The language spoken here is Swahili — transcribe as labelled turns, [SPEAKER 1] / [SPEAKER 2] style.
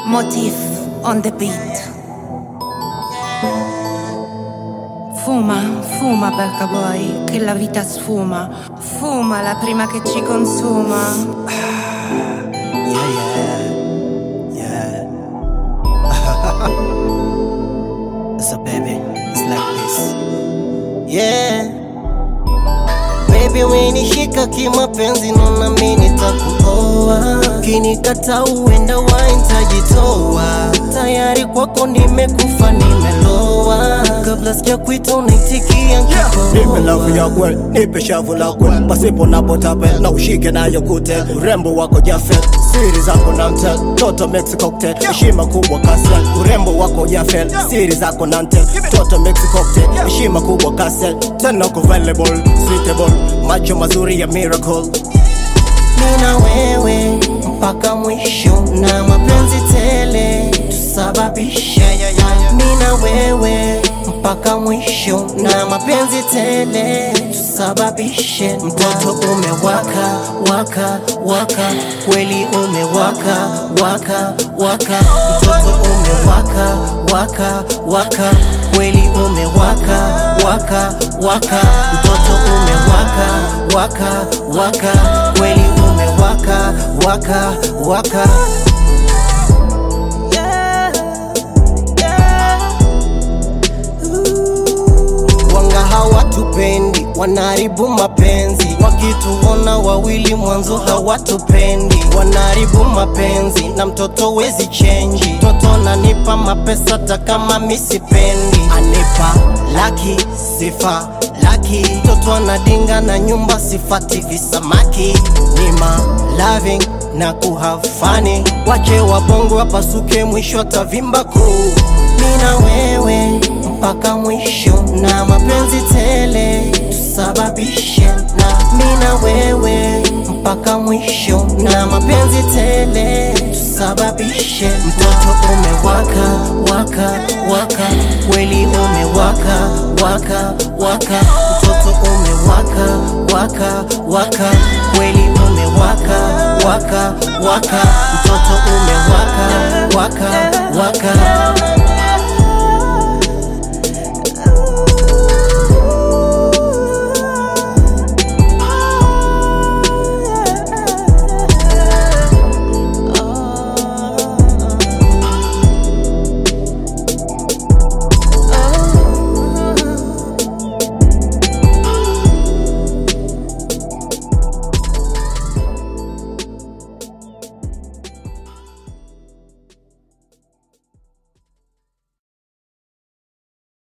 [SPEAKER 1] Motif on the beat. Fuma, fuma Berca Boy, che la vita sfuma. Fuma la prima che ci consuma.
[SPEAKER 2] Yeah, yeah, yeah. so baby, it's like this. Yeah. Baby umenishika kimapenzi, nona mimi nitakuoa. Ukinikata uenda waintajitoa. Tayari kwako nimekufa, nimeloa. Kabla sijakuita unaitikia
[SPEAKER 3] Nipe
[SPEAKER 2] nkikohoa.
[SPEAKER 3] lavu ya kweli, nipe shavu la kweli, pasipo na potape na ushike nayo kute. Urembo wako jafe, siri zako na mtel, toto Mexico cocktail, heshima kubwa kasel. Urembo wako jafel, siri zako na mtel, toto Mexico cocktail, heshima kubwa kasel. Tena uko available, suitable, macho mazuri ya miracle.
[SPEAKER 2] Mina wewe mpaka mwisho na mapenzi tele tusababishe. Mina wewe mpaka mwisho na mapenzi tele tusababishe. Mtoto umewaka waka waka, kweli umewaka waka waka. Mtoto umewaka waka waka, kweli umewaka waka waka. Mtoto umewaka waka waka, kweli umewaka waka waka. Wanga hawatupendi, wanaharibu mapenzi. Wakituona wawili mwanzo hawatupendi, wanaharibu mapenzi. Na mtoto wezi chenji, mtoto nanipa mapesa hata kama misipendi. Anipa laki sifa laki, mtoto anadinga na nyumba sifati visamaki. Nima loving na kuhafani, wache wabongo wapasuke, mwisho atavimba kuu. Mina wewe mpaka mwisho na mapenzi tele tusababishe na mina wewe mpaka mwisho na mapenzi tele tusababishe. Mtoto umewaka waka waka, kweli umewaka waka waka. Mtoto umewaka waka waka, kweli umewaka